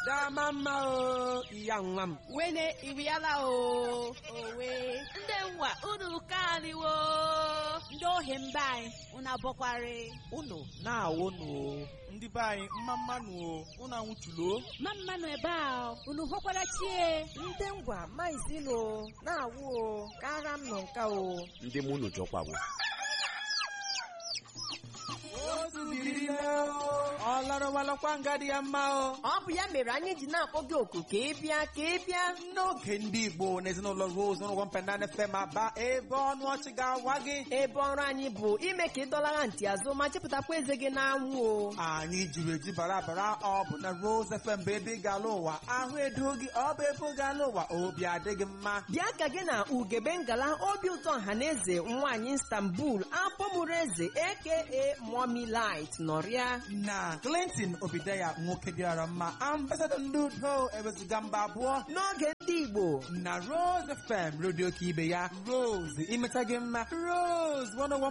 dama mma o ya nwa m wene iriala o owe ndị nwa unu kaniwo ndị ohi mba anyị unu abọkwarị unu na-awụnụ ndị be anyị mma mmanụ o unu anwụchulo ma mmanụ ebe a unu hụkwara chie ndị ngwa maizilo na-awụ o kara m nọ nka o ndị mụ unu jọkwawo ọ larụwalakwa nga dị ya mma o ọ bụ ya mere anyị ji na-akpọ gị oku ka ị bịa ka ị bịa n'oge ndị igbo na ezinụlọ rose ụlọ mpenana fm aba ebe ọnụ ọchị ga-awa gị ebe ọrụ anyị bụ ime ka ị dọlara ntị azụ ma chịpụtakwa eze gị n'anwụ o anyị jiri eji bara bara ọ bụ na rose fm bụ ebe ị ga-ala ụwa ahụ edo gị ọ bụ ebe ị ga-ala ụwa obi adịghị mma bịa ka gị na ugebe ngala obi ụtọ ọhaneze nwaanyị istanbul apọmụrụ eze aka mommy light nọrịa na clinton obideya nwoke dịara mma ambasadọ ndị udo ewezuga mba abụọ n'oge ndị igbo na rose fm redio ka ibe ya rose imeta gị mma rose 101